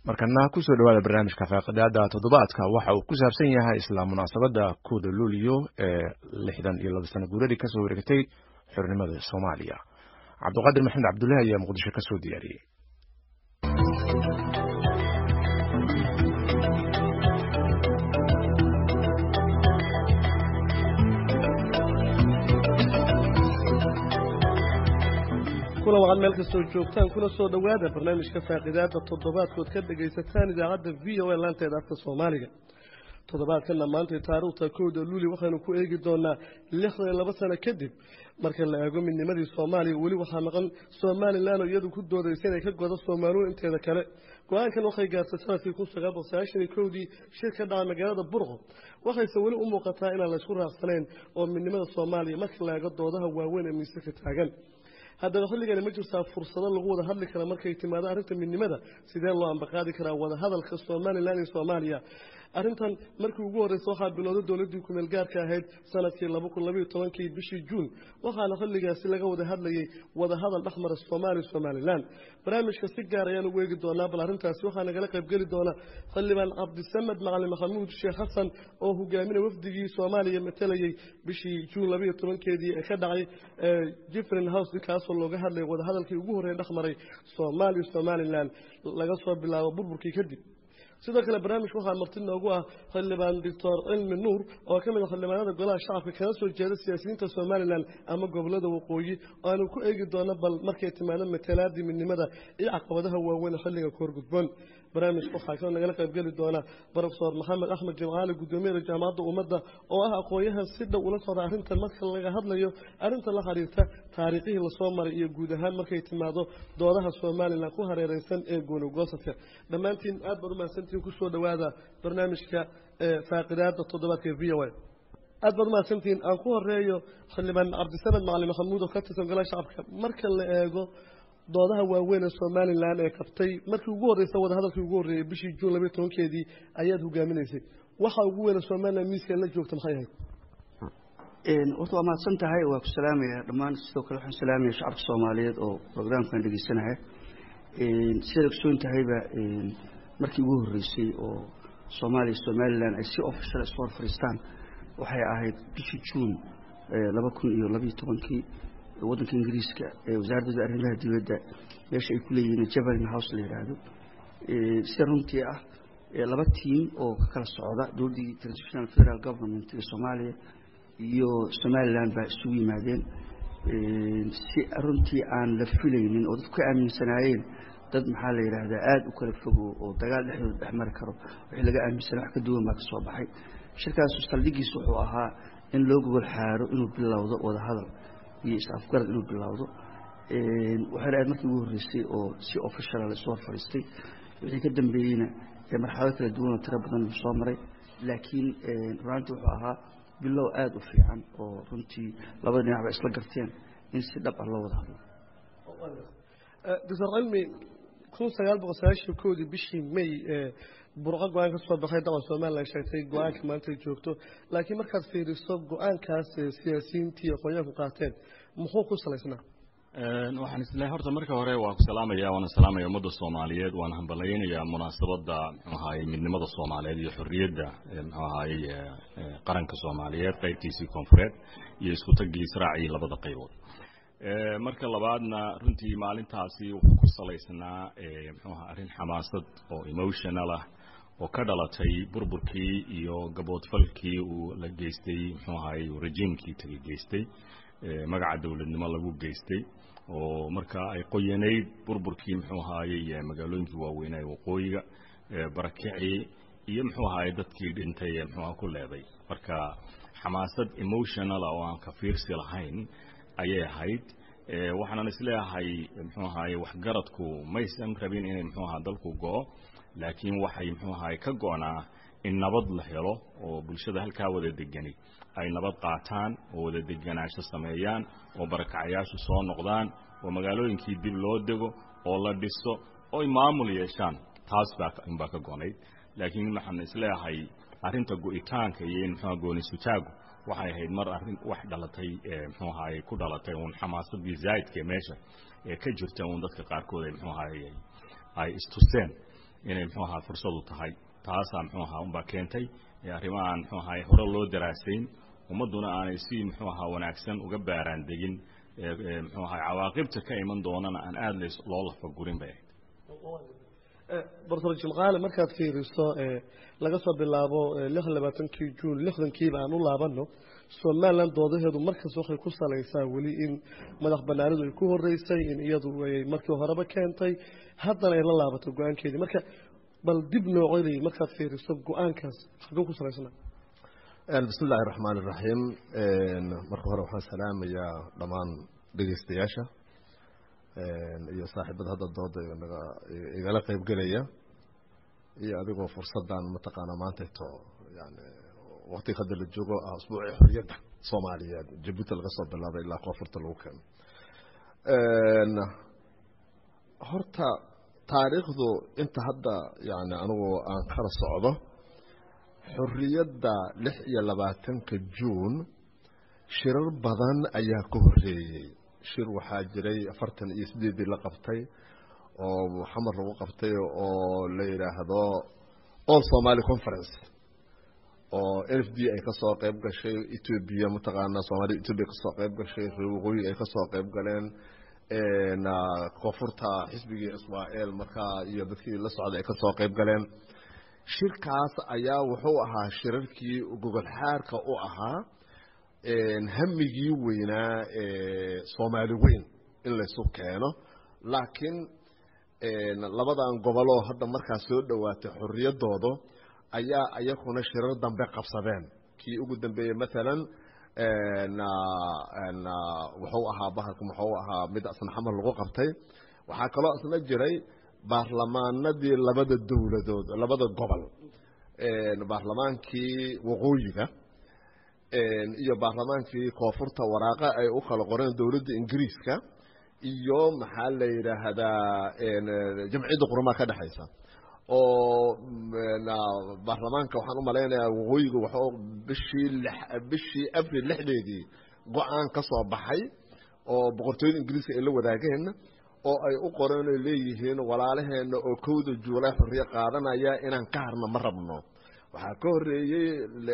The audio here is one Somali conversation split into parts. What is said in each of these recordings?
markana kusoo dhawaada barnaamijka faaqidaada toddobaadka waxa uu ku saabsan yahay isla munaasabadda kuuda luuliyo ee lixdan iyo laba sano guuradii kasoo wareegtay xornimada soomaaliya cabdiqaadir maxamed cabdullahi ayaa muqdisho kasoo diyaariyey kuna waxaad meel kastoo joogtaan kuna soo dhowaada barnaamijka faaqidaada toddobaadkood ka dhegaysataan idaacadda v o a laanteeda afka soomaaliga toddobaadkana maantay taariikhta kowda luuli waxaynu ku eegi doonaa lixdan iyo laba sano kadib marka la eego midnimadii soomaaliya weli waxaa maqan somalilan oo iyadu ku doodaysa inay ka godo soomaaliya inteeda kale go-aankan waxay gaartay sanadkii kun sagaal boqol sagaashan iyo kowdii shir ka dhacay magaalada burqo waxayse weli u muuqataa inaan laysku raacsanayn oo midnimada soomaaliya marka la eego doodaha waaweyn ee miisaka taagan haddaba xilligani ma jirtaa fursado lagu wada hadli kara markay timaado arrinta midnimada sidee loo ambaqaadi karaa wadahadalka somalilan iyo soomaaliya arrintan markii ugu horreysa waxaa bilowday dowladdii kumeel gaarka ahayd sanadkii laba kun labayo tobankii bishii juun waxaana xilligaasi laga wada hadlayay wadahadal dhexmara soomaaliya somalilan barnaamijka si gaar ayaan ugu eegi doonaa bal arrintaasi waxaa nagala qaybgeli doona xildhibaan cabdisamed macalin maxamuud sheekh xasan oo hogaaminay wafdigii soomaaliya matalayay bishii juun labayo tobankeedii ee ka dhacay jifrin house kaasoo looga hadlayay wadahadalkii ugu horreeya dhexmaray soomaaliya somalilan laga soo bilaabo burburkii kadib sidoo kale barnaamijka waxaa marti noogu ah xildhibaan doctor cilmi nuur oo ka mid a xildhibaanada golaha shacabka kana soo jeeda siyaasiyiinta somalilan ama gobolada waqooyi oo aanu ku eegi doono bal markay timaado matalaadii midnimada iyo caqabadaha waaweyn xilliga ka horgudboon barnaamijka waxaa kaloo nagala qaybgeli doona brofesor maxamed axmed jimcaali gudoomiyada jaamacadda ummadda oo ah aqoon-yahan si dhow ula socda arrintan marka laga hadlayo arrinta la xiriirta taariikhihii lasoo maray iyo guud ahaan markay timaado doodaha somalilan ku hareereysan ee goonogoosadka dhammaantiin aad baad umahadsantihiin kusoo dhowaada barnaamijka faaqidaada toddobaadka v o a aad baad umahadsantihiin aan ku horeeyo xildhibaan cabdisamed macalin maxamuud oo ka tirsan golaha shacabka marka la eego doodaha waaweyn ee somalilan ee qabtay markii ugu horreysa wadahadalkii ugu horreeyey bishii juun labayo tobankeedii ayaad hogaaminaysay waxa ugu weyna somalilan miiska la joogta maxay ahayd horta waa mahadsan tahay waa ku salaamaya dhammaan sidoo kale waxaan salaamaya shacabka soomaaliyeed oo programkan dhegeysanaya sidaad ogsoon tahayba markii ugu horreysay oo soomaaliya somalilan ay si official isu hor fadhiistaan waxay ahayd bishii juun laba kun iyo labayo tobankii waddanka ingiriiska ee wasaaradda arrimaha dibadda meesha ay ku leeyihiin javelin house la yidhaahdo sida runtii ah laba tiim oo ka kala socda dowladdii transitional federal government ee soomaaliya iyo somalilan baa isugu yimaadeen si runtii aan la filaynin oo dadku ka aaminsanaayeen dad maxaa la yidhaahdaa aada u kala fogo oo dagaal dhexdooda dhex mari karo wixii laga aaminsana wax ka duwan baa ka soo baxay shirkaasu saldhigiis wuxuu ahaa in loo gogol xaaro inuu bilowdo wadahadal iyo is-afgarad inuu bilowdo waxayna ahayd markii ugu horreysay oo si officiala laisoo hor fadhiistay wixii ka dambeeyeyna marxalado kala duwan oo tiro badan soo maray laakiin runaantii wuxuu ahaa bilow aada u fiican oo runtii labada dhinac ba isla garteen in si dhab ah loo wada hadlo doctor cilmi kun sagaal boqol sagaashan koodii bishii may burco go-aan ka soo baxay daqan somalilan sheegtay go-aanka maanta ay joogto laakiin markaad fiiriso go-aankaas siyaasiyiintii aqoonyahanku qaateen muxuu ku salaysnaa waxaan isleehay horta marka hore waa ku salaamaya waana salaamaya ummadda soomaaliyeed waana hambalaynayaa munaasabadda muxuu ahaye midnimada soomaaliyeed iyo xorriyadda muxuu ahaye qaranka soomaaliyeed qaybtiisii koonfureed iyo isku taggii israacii labada qaybood marka labaadna runtii maalintaasi wuxuu ku salaysnaa muxuu aha arrin xamaasad oo emotional ah oo ka dhalatay burburkii iyo gaboodfalkii uu la geystay muxuu ahaye rejiimkii taga geystay magaca dowladnimo lagu geystay oo marka ay qoyanayd burburkii muxuu ahaayey magaalooyinkii waaweynaa ee waqooyiga barakicii iyo muxuu ahaye dadkii dhintay ee muxuuha ku leeday marka xamaasad emotionala oo aan ka fiirsi lahayn ayay ahayd waxaanan isleeyahay muxuu ahaye waxgaradku maysan rabin inay muxuu aha dalku go-o laakiin waxay muxuu ahaye ka go-naa in nabad la helo oo bulshada halkaa wada degani ay nabad qaataan oo wada deganaansho sameeyaan oo barakacayaashu soo noqdaan oo magaalooyinkii dib loo dego oo la dhiso oy maamul yeeshaan taas baa inbaa ka gonayd laakiin waxaan isleeyahay arrinta go-itaanka iyo in muxuuha goonisutaagu waxay ahayd mar arrin wax dhalatay muxuu ahaye ku dhalatay uun xamaasadii zaa'idka meesha ee ka jirta uun dadka qaarkood ay muxuu ahaye ay istuseen inay muxuu ahaa fursadu tahay taasaa muxuu ahaa unbaa keentay arrimahan muxuu ahaa hore loo daraasayn ummadduna aanay si muxuu ahaa wanaagsan uga baaraan degin muxuu ahaa cawaaqibta ka iman doonana aan aada l loo lafagurin bay ahayd doctor jimcaale markaad fiiriso laga soo bilaabo lixdan labaatankii juun lixdankiiba aan u laabano somalilan doodaheedu markas waxay ku salaysaa weli in madax banaanidu ay ku horeysay in iyadu ay markii horeba keentay haddana ay la laabato go-aankeedii marka bal dib noocoday markaad fiiriso go-aankaas xaguu ku salaysana bismi illaahi raxmaan iraxiim marka hore waxaan salaamayaa dhammaan dhegeystayaasha iyo saaxiibada hadda dooda igala qeybgelaya iyo adigoo fursadan mataqaanaa maantayto yani waktiga hadda la joogo ah asbuucii xoriyadda soomaaliyeed jabuuti laga soo bilaabay ilaa koonfurta lagu keeno horta taariikhdu inta hadda yani anigu aan kala socdo xorriyadda lix iyo labaatanka juun shirar badan ayaa ka horreeyey shir waxaa jiray afartan iyo sideedii la qabtay oo xamar lagu qabtay oo la yidhaahdo all somaly conference oo n f d ay kasoo qeyb gashay etoobiya mataqaanaa soomaalida etoobiya kasoo qeyb gashay reer waqooyi ay kasoo qeyb galeen koonfurta xisbigii israel markaa iyo dadkii la socday ay kasoo qeyb galeen shirkaas ayaa wuxuu ahaa shirarkii gogol xaarka u ahaa hamigii weynaa ee soomaali weyn in laysu keeno laakiin labadan goboloo hadda markaa soo dhowaatay xorriyaddooda ayaa iyakuna shirar dambe qabsadeen kii ugu dambeeyey maalan wuxuu ahaa bahalka muxuu ahaa mid asna xamar lagu qabtay waxaa kaloo isna jiray baarlamaanadii labada dowladood labada gobol baarlamaankii waqooyiga iyo baarlamaankii koonfurta waraaqa ay u kala qoreen dowladda ingiriiska iyo maxaa la yidhaahdaa jamciyadda qurumaha ka dhexaysa oo baarlamaanka waxaan u malaynayaa waqooyiga waxuu bishii bishii abril lixdeedii go-aan ka soo baxay oo boqortooyada ingiriiska ay la wadaageen oo ay u qoreen oy leeyihiin walaalaheenna oo kowda juulay xorriye qaadanaya inaan ka harno ma rabno waxaa ka horreeyey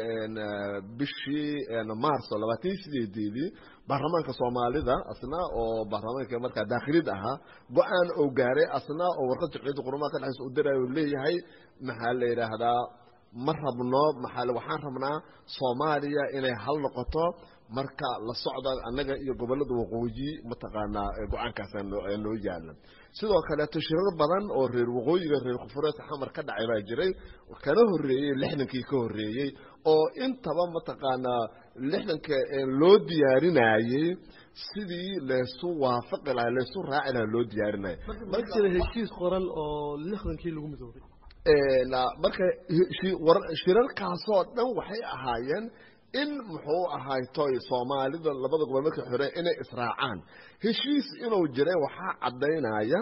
bishii maarso labaatan iyo sideedeedii baarlamaanka soomaalida asna oo baarlamaanka markaa daakhilid ahaa go-aan oo gaaray asna oo warqad jamciyadda qurumaha ka dhexaysa u dirayo leeyahay maxaa la yidhaahdaa ma rabno maxaa waxaan rabnaa soomaaliya inay hal noqoto marka la socda annaga iyo gobollada waqooyi mataqaanaa go-aankaas noo yaala sidoo kaleeto shirar badan oo reer waqooyiga reer koonfureedka xamar ka dhacay baa jiray kana horreeyey lixdankii ka horreeyey oo intaba mataqaanaa lixdanka loo diyaarinayey sidii laysu waafaqi lahaa laysu raaci lahaa loo diyaarinaya ma jira heshiis qoran oo lixdankii lagu midoobay marka shirarkaasoo dhan waxay ahaayeen in muxuu ahaay toy soomaalida labada gobol markay xoreen inay israacaan heshiis inuu jiray waxaa caddaynaya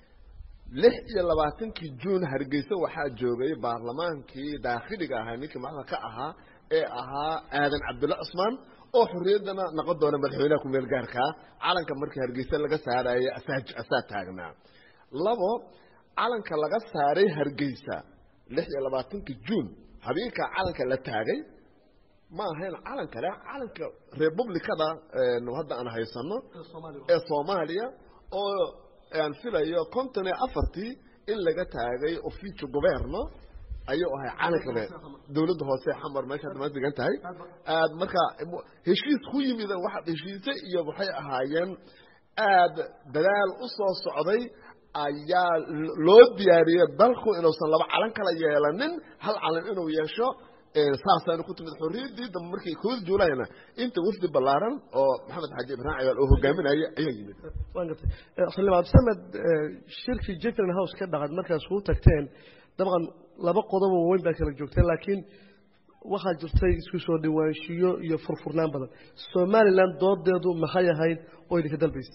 lix iyo labaatankii juun hargeysa waxaa joogay baarlamaankii daakhiliga ahaa ninkii madaxda ka ahaa ee ahaa aadan cabdulla cusmaan oo xorriyaddana noqon doona madaxweynaha ku-meel gaarkaa calanka markii hargeysa laga saarayay asaa asaa taagnaa labo calanka laga saaray hargeysa lix iyo labaatankii juun habeenkaa calanka la taagay ma ahayn calan kale calanka republicada hadda aan haysano ee soomaaliya oo aan filayo konton iyo afartii in laga taagay oficio governo ayuu ahay calankale dowladda hoose xamar meesha hadda ma degan tahay aad marka heshiis ku yimid waxa heshiise iyo waxay ahaayeen aad dadaal u soo socday ayaa loo diyaariyey dalku inuusan laba calan kala yeelanin hal calan inuu yeesho saasaana ku timid xorriyaddii dambe markii kooda juulayna inta wafdi ballaaran oo maxamed xaaji ibraahim ciyaal oo hogaaminaya ayaa yimid waan gartay xildhibaan abdisamed shirkii jefferin house ka dhacad markaas kuu tagteen dabcan laba qodob oo weyn baa kala joogteen laakiin waxaa jirtay isku soo dhawaanshiyo iyo furfurnaan badan somalilan doodeedu maxay ahayd oo idinka dalbaysa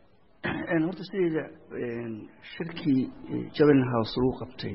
horta sideeda shirkii jefferin house lagu qabtay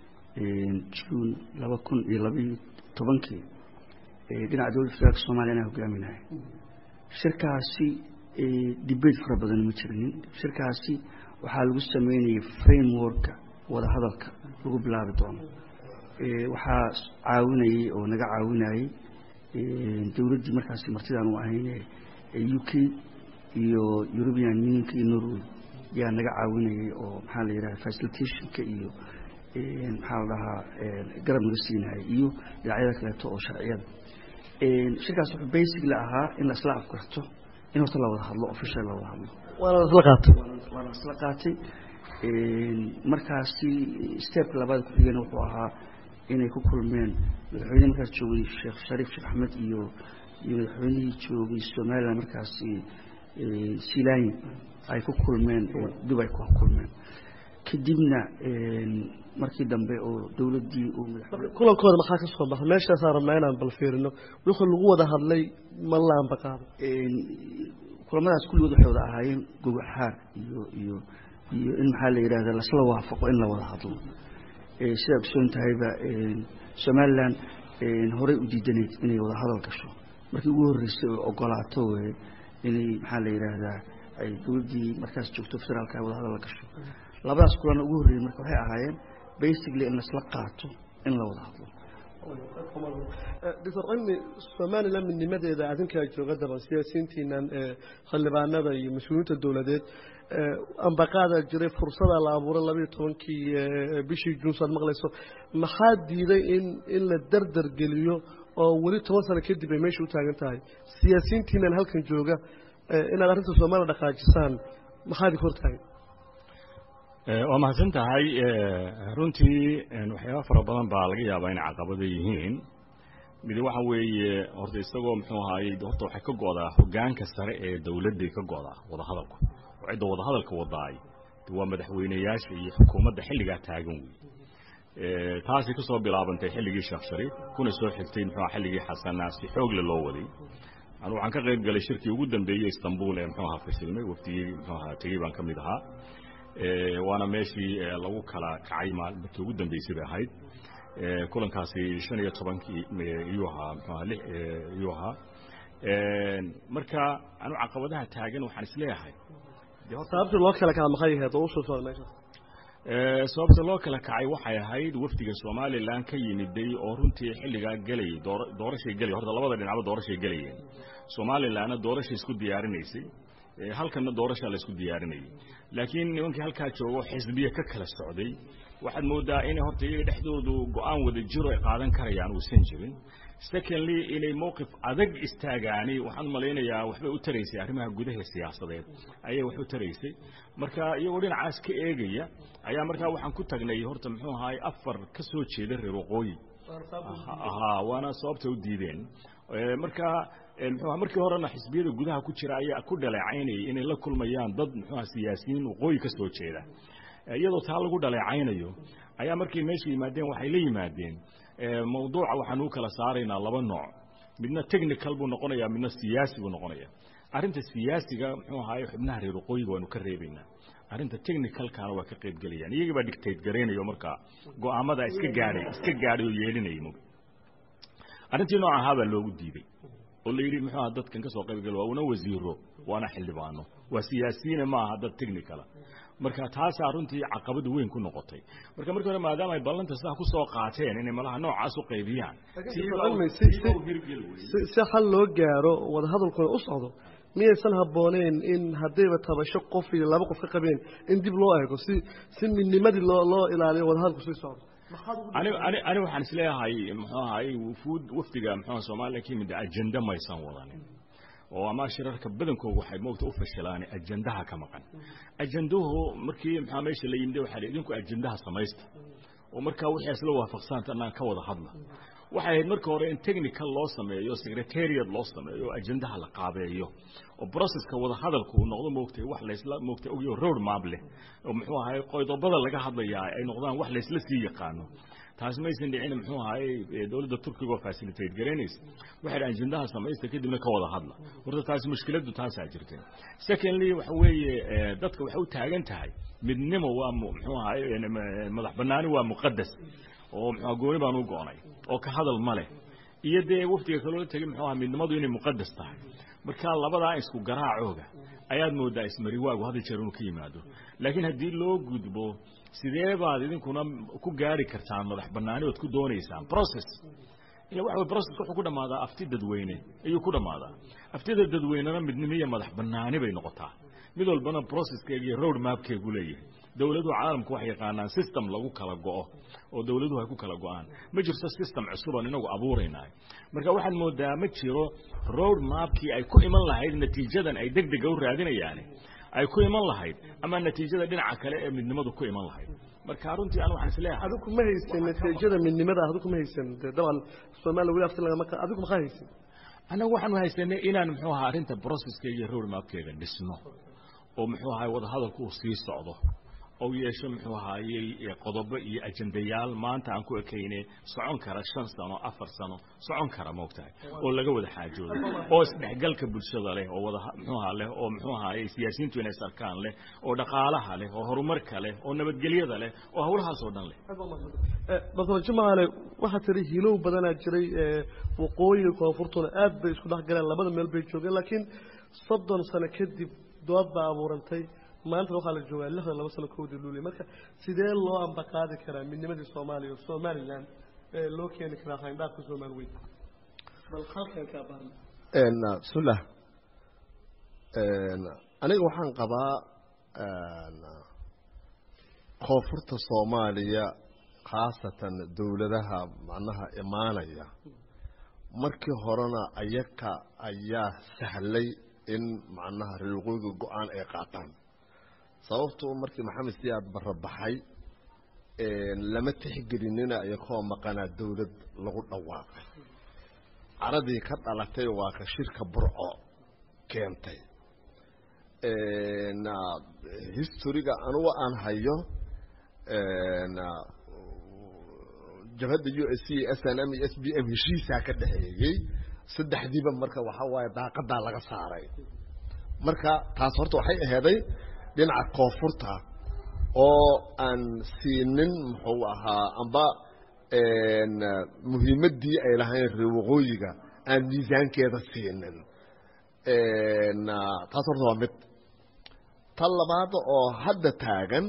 juun laba kun iyo labaiyo tobankii dhinaca dowladda federaalka soomaliya anaa hogaaminaya shirkaasi debate fara badan ma jirinin shirkaasi waxaa lagu sameynayay frameworka wadahadalka lagu bilaabi doono waxaa caawinayey oo naga caawinayey dowladdii markaasi martidaan u ahayne u k iyo european unionka iyo norway yaa naga caawinayey oo maxaa la yidhaha facilitationka iyo maxaa la dhahaa garab naga siinayay iyo dhinacyada kaleeto oo sharciyada shirkaas wuxuu basically ahaa in la isla afgarto in horta la wada hadlo official la wada hadlo waana isla qaatay waana isla qaatay markaasi stepka labaad ku-xigeen wuxuu ahaa inay ku kulmeen madaxweyne markaas joogay sheekh shariif sheekh axmed iyo iyo madaxweynihii joogay somalilan markaasi silaayi ay ku kulmeen oo dubay ku kulmeen kadibna markii dambe oo dowladdii uu kulankooda maxaa ka soo baxay meeshaasaa rabnaa inaan bal fiirino wixii lagu wada hadlay ma laanba qaado kulamadaas kulligood waxay wada ahaayeen gogaxaar iyo iyo iyo in maxaa la yidhahda lasla waafaqo in la wada hadlo sidaa ogsoon tahayba somalilan horey u diidanayd inay wada hadal gasho markii ugu horreysay oo ogolaato weye inay maxaa la yidhaahdaa ay dowladdii markaas joogto federaalka wada hadal la gasho labadaas kulana ugu horreeyey marka waxay ahaayeen basically in lasla qaato in la wada hadlo doctor cilmi somalilan midnimadeeda adinkaa jooga daban siyaasiyiintiinan xildhibaanada iyo mas-uuliyiinta dowladeed ambaqaadaa jiray fursadaa la abuuray labayo tobankii bishii juunsaad maqlayso maxaa diiday in in la dardar geliyo oo weli toban sano kadib ay meesha u taagan tahay siyaasiyiintiinan halkan jooga inaad arrinta soomaaliya dhaqaajisaan maxaa idinka hortaagan waa mahadsan tahay runtii waxyaaba fara badan baa laga yaabaa inay caqabada yihiin mid waxa weeye horta isagoo muxuu ahaayey horta waxay ka go'daa hogaanka sare ee dowladday ka go'daa wadahadalku oo cidda wadahadalka wadaay waa madaxweyneyaasha iyo xukuumadda xilligaa taagan wey taasay kusoo bilaabantay xilligii sheekh shariif kuna soo xigtay muxuu xilligii xasanaa si xoogle loo waday anu waxaan ka qayb galay shirkii ugu dambeeyey istanbul ee muxuu ahaa fashilmay waftigii muxuu ahaa tegey baan ka mid ahaa waana meeshii lagu kala kacay markii ugu dambeysay bay ahayd kulankaasi shan iyo tobankii iyuu ahaa mxuaha iyuu ahaa marka anu caqabadaha taagan waxaan isleeyahay sababtii loo kala kaca maxay ahayd oo usoo socda meesha sababta loo kala kacay waxay ahayd wafdiga somalilan ka yimiday oo runtii xilligaa gelayay doorashay gelay horta labada dhinacba doorashay gelayeen somalilanna doorashay isku diyaarinaysay halkanna doorashaa la isku diyaarinayay laakiin nimankii halkaa joogo xisbiye ka kala socday waxaad moodaa inay horta iyaga dhexdoodu go-aan wada jiro ay qaadan karayaan uusan jirin secondly inay mowqif adag istaagaani waxaan malaynayaa waxbay u taraysay arrimaha gudaha siyaasadeed ayay wax u taraysay marka iyagoo dhinacaas ka eegaya ayaa markaa waxaan ku tagnay horta muxuu ahaay afar ka soo jeeda reer waqooyi ahaa waana sababta u diideen marka muxuuha markii horena xisbiyada gudaha ku jira ayaa ku dhaleecaynayay inay la kulmayaan dad muxuuha siyaasiyiin waqooyi ka soo jeeda iyadoo taa lagu dhaleecaynayo ayaa markay meesha yimaadeen waxay la yimaadeen mawduuca waxaan u kala saaraynaa laba nooc midna technical buu noqonaya midna siyaasi buu noqonaya arrinta siyaasiga muxuu ahaay xubnaha reer waqooyiga waanu ka reebaynaa arrinta technicalkana waa ka qayb gelayaan iyagii baa dictate garaynayo markaa go'aamada iska gaadhay iska gaadhay oo yeelinayay mug arrintii nooc ahaa baa loogu diiday oo la yidhi muxuu aha dadkan ka soo qayb gala waa una wasiiro waana xildhibaano waa siyaasiyiine ma aha dad technicala marka taasaa runtii caqabada weyn ku noqotay marka markii hore maadaama ay ballanta sidaa ku soo qaateen inay malaha noocaas u qaybiyaan si xal loo gaaro wadahadalkuna u socdo miyaysan habbooneyn in haddayba tabasho qof iyo laba qof ka qabeen in dib loo eego si si midnimadii loo loo ilaaliyo wadahadalku sii socdo ani waxaan isleeyahay muxuu ahaay wufuud wafdiga muxuu soomaaliya ka yimid ajenda maysan wadanin oo ama shirarka badankoodu waxay moogta u fashilaan ajendaha ka maqan ajenduhu markii maxaa meesha la yimid waxaa idinku ajendaha samaysta oo markaa wixii isla waafaqsan tanaan ka wada hadla waxay ahayd marka hore in technical loo sameeyo secretariat loo sameeyo ajendaha la qaabeeyo oo processka wada hadalku uu noqdo moogtay wax laysla moogtay ogyo road map leh oo muxuu ahaay qoydobada laga hadlayaa ay noqdaan wax laysla sii yaqaano taas maysan dhicin muxuu ahaay dowladda turkiga oo facilitate garaynaysa waxay dhahan ajendaha samaysta kadibna ka wada hadla horta taas mushkiladdu taasaa jirta secondly waxa weeye dadka waxay u taagan tahay midnimo waa muxuu ahaay madax bannaani waa muqadas oo muxuu gooni baan u go'nay oo ka hadal ma leh iyo dee wafdiga kaloola tegay muxuu ahaa midnimadu inay muqadas tahay marka labadaa isku garaacooga ayaad moodaa ismariwaagu hadda jeer inuu ka yimaado laakiin haddii loo gudbo sidee baad idinkuna ku gaari kartaan madax banaani ood ku doonaysaan process ila waxa way process wuxuu ku dhammaadaa afti dadweyne ayuu ku dhammaadaa aftida dadweynena midnimo iyo madax banaani bay noqotaa mid walbana processkeega iyo road mapkeegu leeyahay dowladuhu caalamku waxay yaqaanaan system lagu kala go'o oo dowladuhu ay ku kala go'aan ma jirto system cusub aan inagu abuuraynahay marka waxaad moodaa ma jiro road mapkii ay ku iman lahayd natiijadan ay deg dega u raadinayaan ay ku iman lahayd ama natiijada dhinaca kale ee midnimadu ku iman lahayd marka runtii aan waxaan isleeyahay adigu ma haysan natiijada midnimada adigu ma haysan dee dabcan soomaaliya weli afti lagama ka adigu makaa haysan annagu waxaanu haysanay inaan muxuu ahaa arrinta processkeyga iyo road mapkeega dhisno oo muxuu ahaay wadahadalku uu sii socdo oo yeesho muxuu ahaayey qodobo iyo ajendayaal maanta aan ku ekayne socon kara shan sano afar sano socon kara moogtahay oo laga wada xaajoodo oo isdhexgalka bulshada leh oo wada muxuu ahaa leh oo muxuu ahaayey siyaasiyiintu inay sarkaan leh oo dhaqaalaha leh oo horumarka leh oo nabadgelyada leh oo hawlahaas oo dhan leh doctor jimcaale waxaa tiri hilow badanaa jiray waqooyiga koonfurtuna aad bay isku dhex galeen labada meel bay joogeen laakiin soddon sano kadib dood baa abuurantay maanta waxaa la joogaa lixdan laba sano kowdii luuliya marka sidee loo ambaqaadi karaa midnimadii soomaaliya oo somalilan ee loo keeni karaa hayndhaafka soomaali weyn bal halkan kaa baarna bismillah aniga waxaan qabaa koonfurta soomaaliya khaasatan dowladaha macnaha imaanaya markii horena ayaka ayaa sahlay in macnaha reer waqooyiga go-aan ay qaataan sababtu markii maxamed siyaad barabaxay lama tixgelinina iyakoo maqanaa dowlad lagu dhawaaqay caradii ka dhalatay waa ka shirka burco keentay historiga anugu aan hayo jabhadda u s c s n m iyo s b m heshiisaa ka dhexeeyey saddexdiiba marka waxaa waaye daaqadaa laga saaray marka taas horta waxay aheeday dhinaca koonfurta oo aan siinin muxuu ahaa amba muhiimaddii ay lahayn reer waqooyiga aan miisaankeeda siinin taas horta waa mid tan labaad oo hadda taagan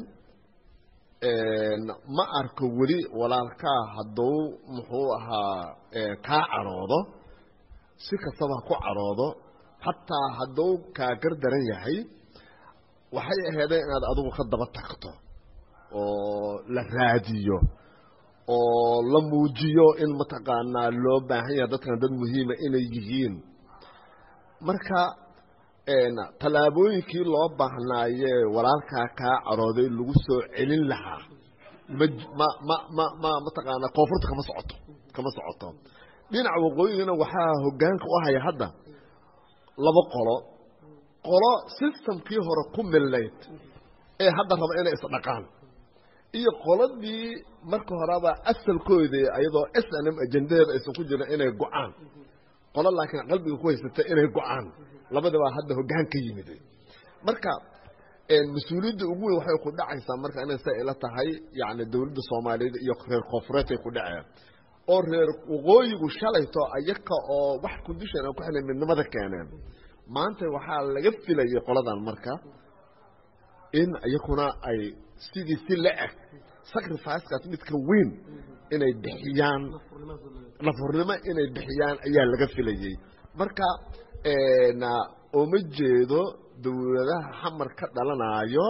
ma arko weli walaalkaa hadduu muxuu ahaa kaa caroodo si kastaba ku caroodo xataa hadduu kaa gardaran yahay waxay aheedeen inaad adigu ka daba tagto oo la raadiyo oo la muujiyo in mataqaanaa loo baahan yahay dadkan dad muhiima inay yihiin marka tallaabooyinkii loo baahnaayee walaalkaa kaa carooday lagu soo celin lahaa ma ma ma ma ma mataqaanaa koonfurta kama socoto kama socoto dhinaca waqooyigana waxaa hoggaanka u haya hadda laba qolo qolo systemkii hore ku millayd ee hadda raba inay isdhaqaan iyo qoladii marka horeba asalkoodii ayadoo s n m ajendadeeda aysan ku jirin inay go-aan qolo laakiin qalbiga ku haysata inay go-aan labadabaa hadda hoggaan ka yimid marka mas-uuliyadda ugu weyn waxay ku dhacaysaa marka inay sa ila tahay yani dowladda soomaaliyeed iyo reer koonfureedkay ku dhaceen oo reer waqooyigu shalayto ayaka oo wax condition aan ku xilay midnimada keeneen maanta waxaa laga filayay qoladan marka in iyakuna ay sidii si la-eg sacrificekaas midka weyn inay bixiyaan nafurnimo inay bixiyaan ayaa laga filayey marka ooma jeedo dowladaha xamar ka dhalanaayo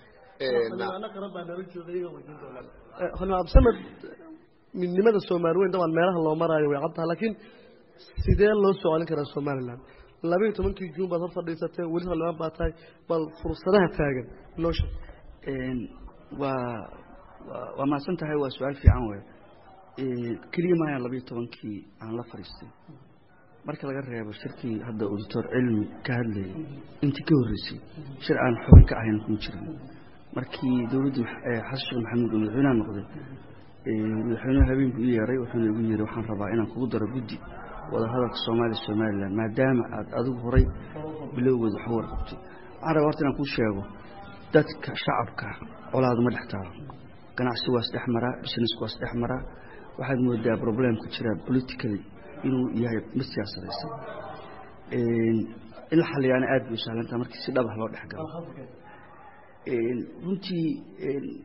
xildhibaan absamed midnimada soomaali weyn dabcan meelaha loo maraayo way caddaha laakiin sidee loo soo celin karaa somalilan labaiyo tobankii juun baad hor fadhiisatee weli xildhibaan baa tahay bal fursadaha taagan noo sheeg waa waa mahadsan tahay waa su-aal fiican wey keliya maayaan labayo tobankii aan la fadhiistay marka laga reebo shirkii hadda auditor cilmi ka hadlayay intii ka horreysay shir aan xubin ka ahayn kuma jirin markii dowladda xasan sheekh maxamuud oo madaxweynaha noqday madaxweynuhu habeenku ii yeeray wuxuuna igu yeeray waxaan rabaa inaan kugu daro guddi wadahadalka soomaaliya somalilan maadaama aad adigu horay bilowgeeda wax u warqabtay waxaan rabaa horta inaan kuu sheego dadka shacabka colaadu ma dhex taalo ganacsi waa isdhex maraa business waa isdhex maraa waxaad moodaa problemka jira politically inuu yahay mid siyaasadaysan in la xaliyaana aad bay u sahlantaha markii si dhabah loo dhex galo runtii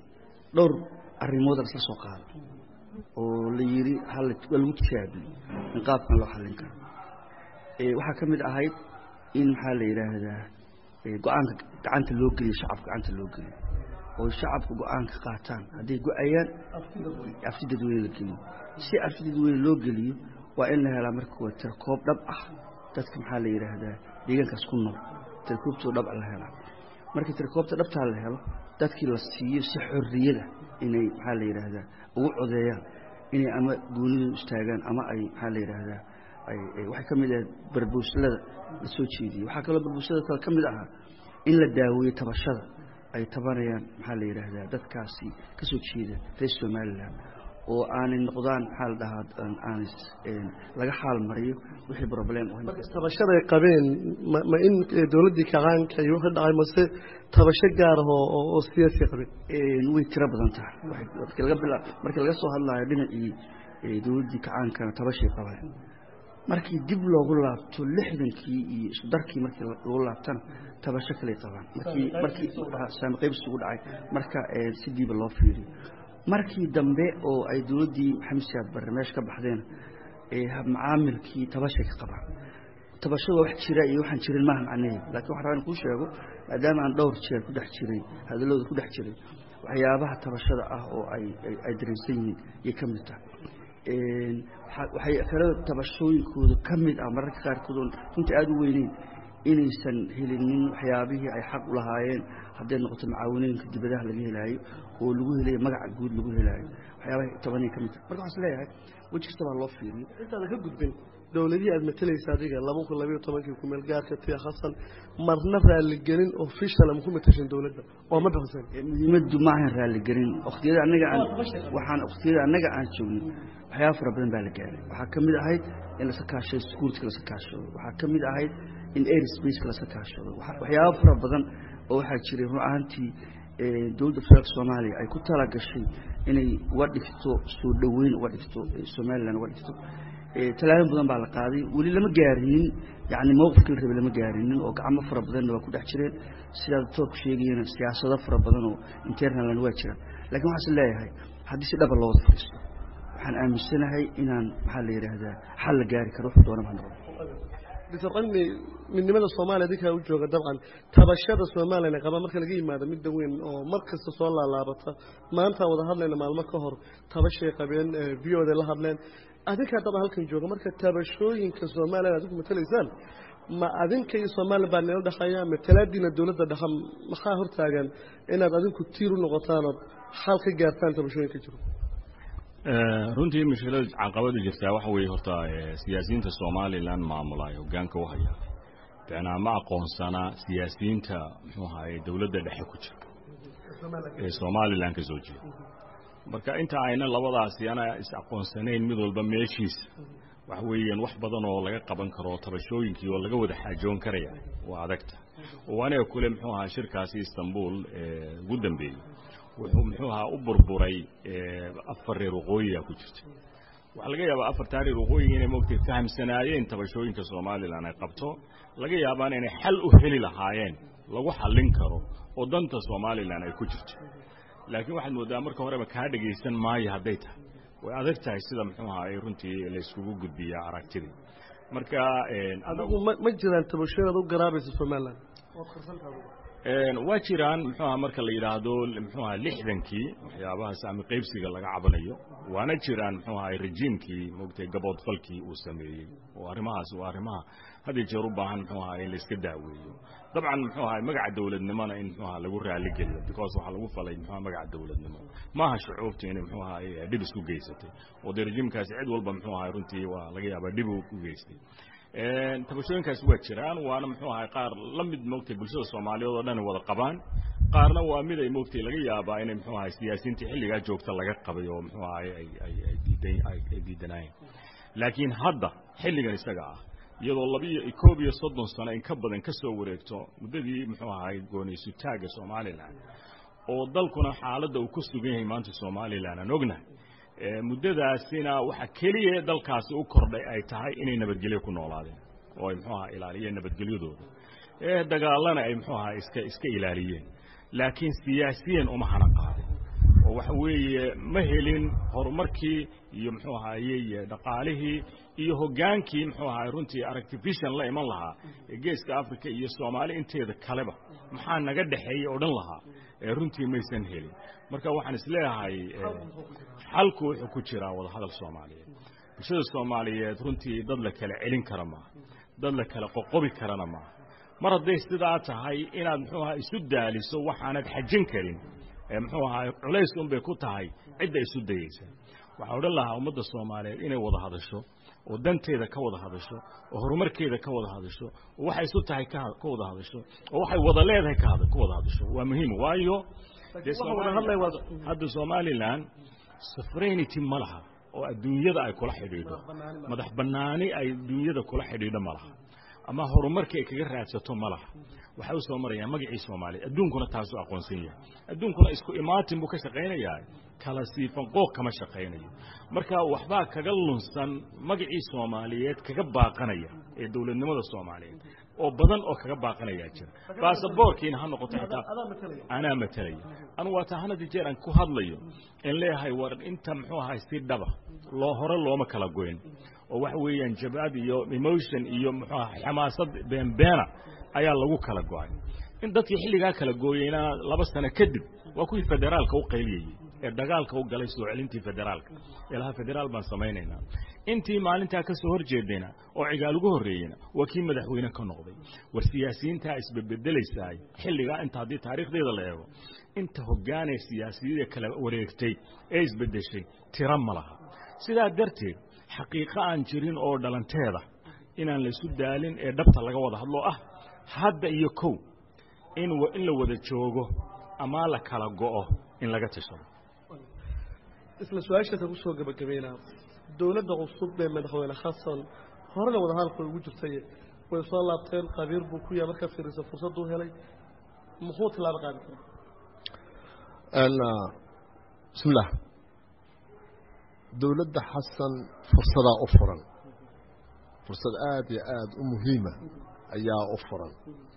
dhowr arrimooda isla soo qaada oo la yidhi hal waa lagu tijaabiyo in qaabkan loo xallin karo waxaa ka mid ahayd in maxaa la yidhaahdaa go-aanka gacanta loo geliyo shacabka gacanta loo geliyo oo shacabka go-aanka qaataan hadday go-ayaan afti dadweyne la geliyo si afti dadweyne loo geliyo waa in la helaa marka waa tirkoob dhab ah dadka maxaa la yidhaahdaa deegaankaas ku nool tirkoobtoo dhab la helaa markii tirkoobta dhabtaa la helo dadkii la siiyo si xorriyada inay maxaa la yidhaahdaa ugu codeeyaan inay ama goonidu istaagaan ama ay maxaa la yidhaahdaa waxay ka mid ahayd barbuuslada la soo jeediyey waxaa kaloo barbuuslada kale ka mid ahaa in la daaweeyo tabashada ay tabanayaan maxaa la yidhaahdaa dadkaasi ka soo jeeda reer somalilan oo aanay noqdaan maxaa la dhahaa aan laga xaal mariyo wixii problem tabashaday qabeen ma ma in dowladdii kacaanka iyo wixii dhacay mase tabasho gaar ah oo oo siyaasi qabeen way tiro badan tahay markii laga bila markii laga soo hadlayo dhinacii dowladdii kacaankana tabashay qabeen markii dib loogu laabto lixdankii iyo isdarkii markii loogu laabtana tabasho kaley qabaan markii markii saami qaybsi ugu dhacay marka si diiba loo fiiriyo markii dambe oo ay dowladdii maxamed siyaad barre meesha ka baxdeen macaamilkii tabashay ka qabaan tabashada wax jira iyo waxaan jirin maaha macnaheedu laakiin waxaan rabaa in kuu sheego maadaama aan dhowr jeer ku dhex jiray hadallooda ku dhex jiray waxyaabaha tabashada ah oo ay ay dareensan yihiin yay ka mid tahay waxay kale tabashooyinkooda ka mid ah mararka qaarkood oon runtii aada u weyneyn inaysan helinin waxyaabihii ay xaq u lahaayeen hadday noqoto macaawinooyinka dibadaha laga helaayo oo lagu helayo magaca guud lagu helaayo waxyaabaha tobanay ka mid tahay marka waxaan is leeyahay weji kasta baa loo fiiriyo intaada ka gudbin dowladihii aad matalaysa adiga laba kun labayo tobankii kumeel gaarka tia hasan marna raaligelin official ma ku matashan dowladda oo ma bixisan muhiimaddu ma ahan raaligelin waqtiyada annaga aan waxaan waqtiyada annaga aan joogno waxyaaba fara badan baa la gaaray waxaa ka mid ahayd in lasa kaashado security lasa kaashado waxaa ka mid ahayd in airspace lasa kaashado waxyaaba fara badan oo waxaa jiray run ahaantii dowladda federaalka soomaaliya ay ku tala gashay inay uga dhigto soo dhoweyn uga dhigto somalilan uga dhigto tallaabin badan baa la qaaday weli lama gaarinin yani mowqifkii la rabay lama gaarinin oo gacmo fara badanna waa ku dhex jireen sidaa doctoorku sheegayana siyaasado fara badan oo internalna waa jiraan lakiin waxaas leeyahay haddii si dhaba loo wada fadhiisto waxaan aaminsanahay inaan maxaa la yidhaahdaa xal la gaari karo wuxuu doona ma noqon doctor qani midnimada soomaaliya adinkaa u jooga dabcan tabashada soomaaliyana qaba marka laga yimaado midda weyn oo mar kasta soo laalaabata maantaan wada hadlayna maalmo ka hor tabashay qabeen v o da la hadleen adinkaa dabcan halkan jooga marka tabashooyinka soomaaliya adinku matalaysaan ma adinka iyo soomaaliya baa nila dhexeeya matalaadiina dowladda dhexa maxaa hortaagan inaad adinku tiir u noqotaan ood xal ka gaartaan tabashooyinka jiro runtii mushkilada caqabada jirtaa waxa weeye horta siyaasiyiinta somalilan maamula ee hoggaanka u haya bicnaa ma aqoonsana siyaasiyiinta muxuu ahaye dowladda dhexe ku jira ee somalilan ka soo jeeda marka inta ayna labadaasi ana is aqoonsanayn mid walba meeshiisa waxa weeyaan wax badan oo laga qaban karo tabashooyinkii oo laga wada xaajoon karaya waa adagta oo aniga kule muxuu ahaa shirkaasi istanbul ee ugu dambeeyey wuxuu muxuu ahaa u burburay afar reer waqooyiga ku jirta waxaa laga yaabaa afartaa reer waqooyiga inay moogtay fahamsanaayeen tabashooyinka somalilan ay qabto laga yaabaan inay xal u heli lahaayeen lagu xallin karo oo danta somalilan ay ku jirto laakiin waxaad mooddaa marka horeba kaa dhegaysan maayo hadday tahay way adag tahay sida muxuu ahaay runtii layskugu gudbiya aragtidii marka adigu ma ma jiraan tabashooyin aad u garaabaysa somalilan waa jiraan muxuu aha marka la yidhaahdo muxuu aha lixdankii waxyaabaha saami qaybsiga laga cabanayo waana jiraan muxuu ahay rejiimkii moogtay gaboodfalkii uu sameeyey oo arrimahaas waa arrimaha had iyo jeer u baahan muxuu ahaa in layska daaweeyo dabcan muxuu ahay magaca dowladnimona in muxuu aha lagu raali geliyo because waxaa lagu falay muxuu aha magaca dowladnimo maaha shucuubta inay muxuu ahay dhib isku geysatay oo dee rejiimkaasi cid walba muxuu ahay runtii waa laga yaabaa dhib u geystay tabashooyinkaasi waa jiraan waana muxuu ahay qaar la mid moogtay bulshada soomaaliyeed oo dhan wada qabaan qaarna waa mid ay moogtay laga yaabaa inay muxuu ahay siyaasiyiintii xilligaa joogta laga qabay oo muxuu ahay ay ay ay diidan ay diidanaayeen laakiin hadda xilligan isaga ah iyadoo labiyo koob iyo soddon sano in ka badan ka soo wareegto muddadii muxuu ahay gooniysutaaga somalilan oo dalkuna xaaladda uu ku sugan yahay maanta somalilan aan ognahay muddadaasina waxa keliya dalkaasi u kordhay ay tahay inay nabadgelyo ku noolaadeen oo ay muxuu ahaa ilaaliyeen nabadgelyadooda ee dagaalana ay muxuu ahaa iska iska ilaaliyeen laakiin siyaasiyan uma hana qaadin oo waxa weeye ma helin horumarkii iyo muxuu ahaaye dhaqaalihii iyo hoggaankii muxuu ahaay runtii artifician la iman lahaa ee geeska africa iyo soomaali inteeda kaleba maxaa naga dhexeeyey oo dhan lahaa ee runtii maysan helin marka waxaan isleeyahay xalku wuxuu ku jiraa wadahadal soomaaliyeed bulshada soomaaliyeed runtii dad la kala celin kara maaha dad la kala qoqobi karana maaha mar hadday sidaa tahay inaad muxuu ahaa isu daaliso waxaanad xajin karin ee muxuu ahaa culays unbay ku tahay cidda isu dayeysa waxaa odhan lahaa ummadda soomaaliyeed inay wada hadasho oo danteeda ka wada hadasho oo horumarkeeda ka wada hadasho oo waxay isu tahay ka wada hadasho oo waxay wada leedahay ka wada hadasho waa muhiim waayo hadda somalilan sufrainity ma laha oo adduunyada ay kula xidhiidho madax bannaani ay adduunyada kula xidhiidho ma laha ama horumarkii ay kaga raadsato ma laha waxay u soo marayaan magacii soomaaliya adduunkuna taasuu aqoonsan yahay adduunkuna isku imaatin buu ka shaqaynayaa kala siifan qooq kama shaqaynayo marka waxbaa kaga lunsan magacii soomaaliyeed kaga baaqanaya ee dowladnimada soomaaliyeed oo badan oo kaga baaqanayaa jira baasaboorkiina ha noqoto xitaa anaa matalaya anu waa taa hanadi jeer aan ku hadlayo in leeyahay war inta muxuu ahay si dhaba loo hore looma kala goyn oo waxa weeyaan jabad iyo emotion iyo muxuu ahay xamaasad beenbeena ayaa lagu kala go'ay in dadkii xilligaa kala gooyeyna laba sano kadib waa kuwii federaalka u qayliyayey ee dagaalka u galay soo celintii federaalka ilaha federaal baan samaynaynaa intii maalintaa ka soo hor jeedayna oo cigaal ugu horreeyeyna waa kii madaxweyne ka noqday war siyaasiyiintaa isbedbedelaysaay xilligaa inta haddii taariikhdeeda la eego inta hoggaanee siyaasiyada kala wareegtay ee isbeddeshay tiro ma laha sidaa darteed xaqiiqo aan jirin oo dhalanteeda inaan laysu daalin ee dhabta laga wada hadlo ah hadda iyo kow in in la wada joogo ama la kala go'o in laga tashado isla su-aashaasa ku soo gebagabeynaa dowladda cusub ee madaxweyne xasan horena wadahadalka ugu jirtay way soo laabteen qabiir buu ku yahay markaa fiirisa fursaddu helay muxuu tilaabo qaadi karaa bismillah dowladda xasan fursadaa u furan fursad aada iyo aada u muhiima ayaa u furan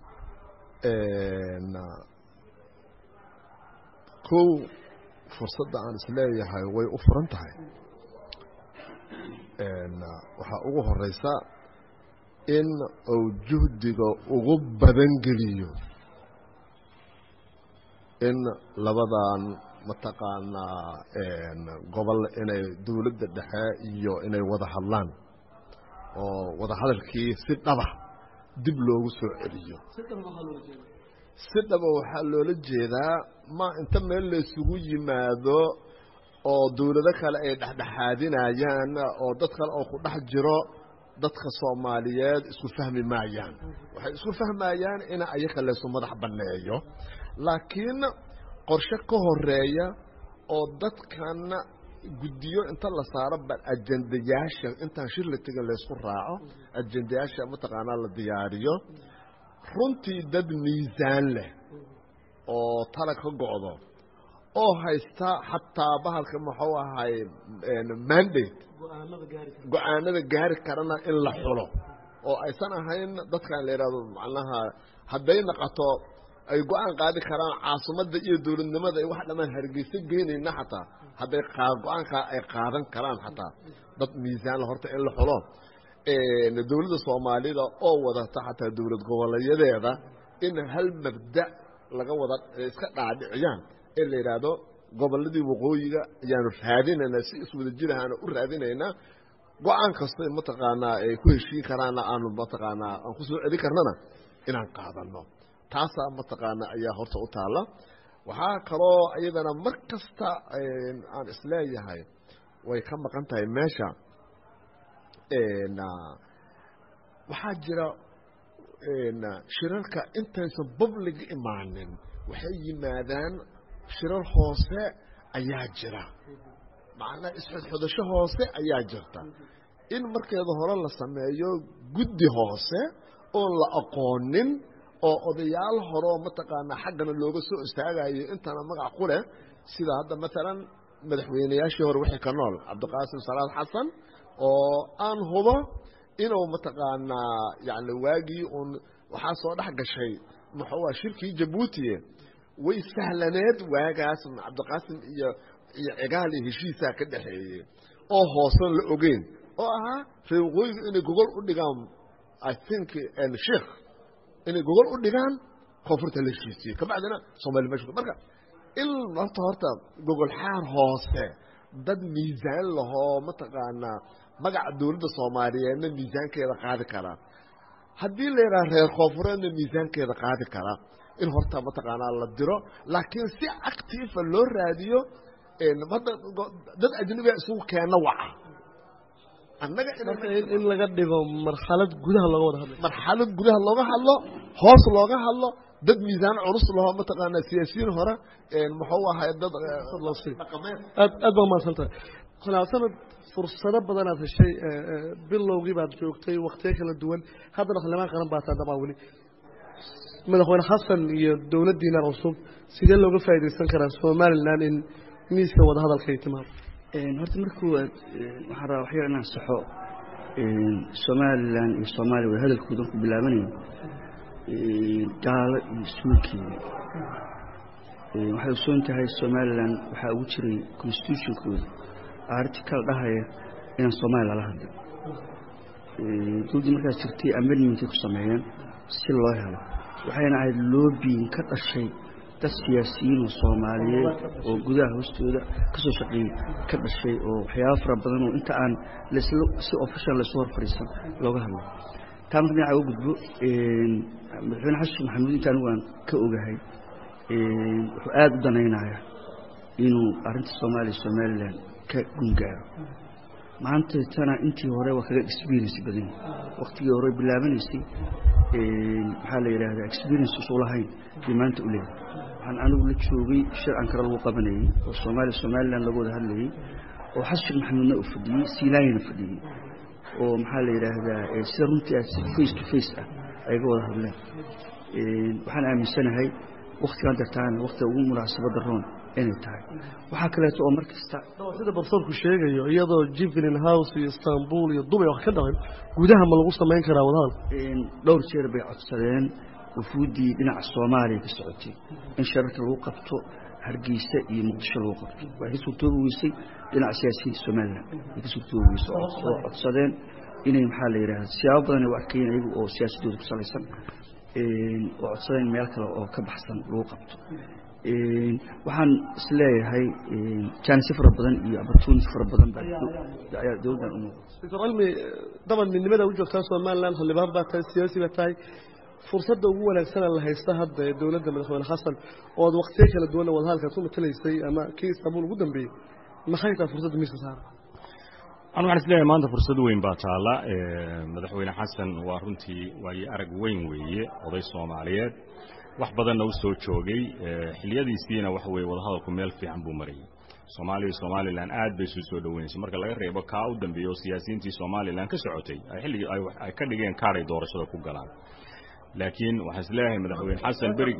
kow fursadda aan isleeyahay way u furan tahay waxaa ugu horeysa in uu juhdiga ugu badan geliyo in labadan mataqaanaa gobol inay dowladda dhexe iyo inay wada hadlaan oo wada hadalkii si dhaba dib loogu soo celiyo si dhaba waxaa loola jeedaa ma inta meel laysugu yimaado oo dowlado kale ay dhexdhexaadinayaan oo dad kale oo ku dhex jiro dadka soomaaliyeed isku fahmi maayaan waxay isku fahmayaan in ayaga laysu madax banneeyo laakiin qorshe ka horeeya oo dadkan guddiyo inta la saaro bal ajendayaasha intaan shir la tegin laysku raaco ajendayaasha mataqaanaa la diyaariyo runtii dad miisaan leh oo tala ka go'do oo haysta xataa bahalka muxuu ahay mandate go-aanada gaari karana in la xulo oo aysan ahayn dadkan la yidhahdo macnaha hadday naqato ay go-aan qaadi karaan caasimadda iyo dowladnimada ay wax dhammaan hargeysa geynayna xataa hadday go-aankaa ay qaadan karaan xataa dad miisaanla horta in la xulo dowladda soomaalida oo wadata xataa dowlad goboleeyadeeda in hal mabda laga wada iska dhaadhiciyaan ee la yidhaahdo gobolladii waqooyiga ayaanu raadinaynaa si iswada jirahaana u raadinaynaa go-aan kastay mataqaanaa ay ku heshiin karaana aanu mataqaanaa aan ku soo celin karnana inaan qaadano taasaa mataqaanaa ayaa horta u taalla waxaa kaloo iyadana mar kasta aan isleeyahay way ka maqan tahay meesha waxaa jira shirarka intaysan public imaanin waxay yimaadaan shirar hoose ayaa jira macnaa isxodxodasho hoose ayaa jirta in markeeda hore la sameeyo guddi hoose oon la aqoonin oo odayaal horeo mataqaanaa xaggana looga soo istaagayo intana magac ku leh sida hadda maalan madaxweynayaashii hore wixii ka nool cabdiqaasim salaad xasan oo aan hubo inuu mataqaanaa yani waagii uun waxaa soo dhex gashay muxuua shirkii jabuutiye way sahlaneed waagaas cabdiqaasim iyo iyo cigaal iyo heshiisaa ka dhexeeyey oo hoosan la ogeyn oo ahaa reer waqooyiga inay gogol u dhigaan i think sheikh inay gogol u dhigaan koonfurta la heshiisiye kabacdina soomali meesha marka in horta horta gogol xaar hoose dad miisaan lahoo mataqaanaa magaca dawladda soomaaliyeedna miisaankeeda qaadi karaa haddii la yidhaha reer koonfureedna miisaankeeda qaadi karaa in horta mataqaanaa la diro laakiin si actiifa loo raadiyo hadda dad ajnabiga isugu keena waca annaga in laga dhigo marxalad gudaha looga wada hadlay marxalad gudaha looga hadlo hoos looga hadlo dad miisaan culus lahoo mataqaanaa siyaasiyiin hore muxuu ahay dad dhaqameed aad aad baa umahadsan tahay sanad fursado badanaad heshay bilowgii baad joogtay waktiyo kala duwan haddana xildhibaan qaran baa taa dabaa weli madaxweyne xasan iyo dowladdiina cusub sidee looga faa'iidaysan karaa somalilan in miiska wadahadalka ay timaado horta marka koowaad waxaan rabaa waxyar inaan saxo somalilan iyo soomaaliya wada hadalkoodan ku bilaabanayo gaalo iyo suulkeeda waxay ogsoon tahay somalilan waxaa ugu jiray constitutionkooda artical dhahaya inaan soomaaliya lala hadlin dowladdii markaas jirtay amendmentay ku sameeyeen si loo helo waxayna ahayd loobiyin ka dhashay dad siyaasiyiin oo soomaaliyeed oo gudaha hoostooda ka soo shaqeeyey ka dhashay oo waxyaaba fara badan oo inta aan lasla si official laysu hor fadhiisan looga hadlo taa marka dhinaca uga gudbo madaxweyne xasan maxamuud inta anigu aan ka ogahay wuxuu aada u danaynaya inuu arrinta soomaaliya somalilan ka gungaaro maanta tana intii hore waa kaga experience badan waktigii hore bilaabanaysay maxaa la yidhaahdaa experience usu lahayn bay maanta u leeyahay waxaan anigu la joogay shir ankara lagu qabanayey oo soomaaliya somalilan laga wada hadlayey oo xasan sheekh maxamuudna uu fadhiyey siilaayana fadhiyey oo maxaa la yidhaahdaa sida runtii aad face to face ah ay ga wada hadleen waxaan aaminsanahay waktigaan dartaana waktiga ugu munaasabadda roon inay tahay waxaa kaleeto oo mar kasta sida barsoorku sheegayo iyadoo jivelin house iyo istanbul iyo dubay wax ka dhaqan gudaha ma lagu samayn karaa wadahadal dhowr jeer bay codsadeen wufuuddii dhinaca soomaaliya ka socotay in shararka lagu qabto hargeysa iyo muqdisho lagu qabto way ka suurtoobi weysay dhinaca siyaasiyiinta somalilan way ka suurtoobi weysay oo codsadeen inay maxaa la yidhahda siyaabo badan ay u arkayeen ayagu oo siyaasadooda ku salaysan oo codsadeen meel kale oo ka baxsan lagu qabto waxaan isleeyahay jaanisyo fara badan iyo opportunity fara badan baa dowladdan u muuqata doctor cilmi daban midnimada u joogtaa somalilan xildhibaan baa tahay siyaasi baa tahay fursadda ugu wanaagsana la haysta hadda ee dowladda madaxweyne xasan oo ad waktiyo kala duwanna wadahadalkaad ku matalaysay ama kii istanbul ugu dambeeyey maxay tahay fursadda miiska saara anu waxaan isleeyahay maanta fursad weyn baa taalla madaxweyne xasan waa runtii waayo arag weyn weeye oday soomaaliyeed wax badanna u soo joogay xiliyadiisiina waxa weye wadahadalku meel fiican buu marayay soomaaliya iyo somalilan aad bay isu soo dhoweynaysa marka laga reebo kaa u dambeeya oo siyaasiyiintii somalilan ka socotay xilligii ay ka dhigeen kaaray doorashada ku galaan laakiin waxaan isleeyahay madaxweyne xasan berig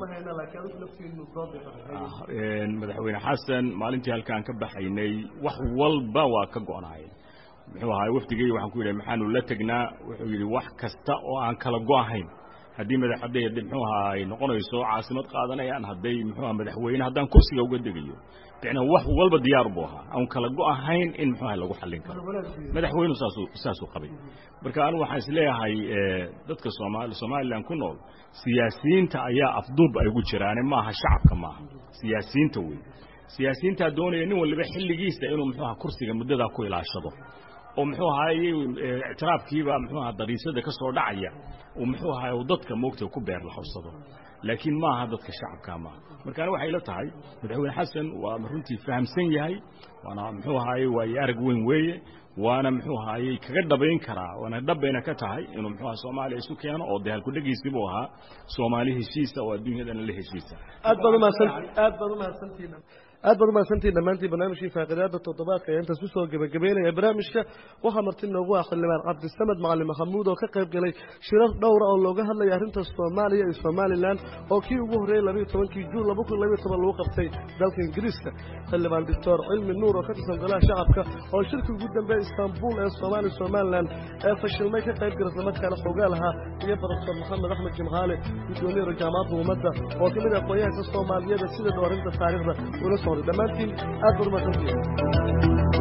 madaxweyne xasan maalintii halkaan ka baxaynay wax walba waa ka go'naayeen muxuu ahaay wafdigay waxaan ku yidhi maxaanu la tegnaa wuxuu yidhi wax kasta oo aan kala go'ahayn haddii madaxadee muxuu ahaa ay noqonayso caasimad qaadanayaan hadday muxuu aha madaxweyne haddaan kursiga uga degayo bicnaa wax walba diyaar buu ahaa aan kala go'ahayn in muxuu aha lagu xallin karo madaxweynu saasuu saasuu qabay marka anigu waxaan isleeyahay dadka soomaali somalilan ku nool siyaasiyiinta ayaa afduub ay ugu jiraane maaha shacabka maaha siyaasiyiinta wey siyaasiyiintaa doonaya nin waliba xilligiisa inuu muxuu aha kursiga muddadaa ku ilaashado oo muxuu ahaayey ictiraafkiiba muxuu aha dariisada ka soo dhacaya uu muxuu ahaay uu dadka moogta ku beer laxawsado laakiin maaha dadka shacabka maaha markaana waxay la tahay madaxweyne xasan waa runtii fahamsan yahay waana muxuu ahaayey waayo arag weyn weeye waana muxuu ahaayey kaga dhabayn karaa waana dhabayna ka tahay inuu muxuu aha soomaaliya isu keeno oo dee halkudhegiisii buu ahaa soomaali heshiisa oo adduunyadana la heshiisa aad baad umahadsan aad baad umahadsantihiin aad baad umahadsantihin dhammaantiin barnaamijkii faaqidaada toddobaadka ayaa intaas kusoo gebagabeynaya barnaamijka waxaa marti noogu ah xildhibaan cabdisamed macalin maxamuud oo ka qayb galay shirar dhowra oo looga hadlaya arrinta soomaaliya iyo somalilan oo kii ugu horreeyey labayo tobankii juun laba kun labayo toban lagu qabtay dalka ingiriiska xildhibaan doctor cilmi nuur oo ka tirsan golaha shacabka oo shirkii ugu dambeeya istaanbul ee soomaaliya somalilan ee fashilmay ka qayb gala islamarkaana xoogaa lahaa iyo baroftor maxamed axmed jimcaale guddoomiyada jaamacadda ummadda oo ka mid ah aqoonyahanka soomaaliyeed sida dhow arrinta taariikhda ula socday dhammaantiin aad baad umahadsantihin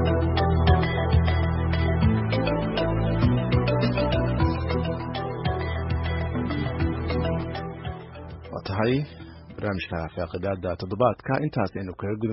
waa tahay barnaamijka faaqidaada toddobaadka intaas aynu kaga gudub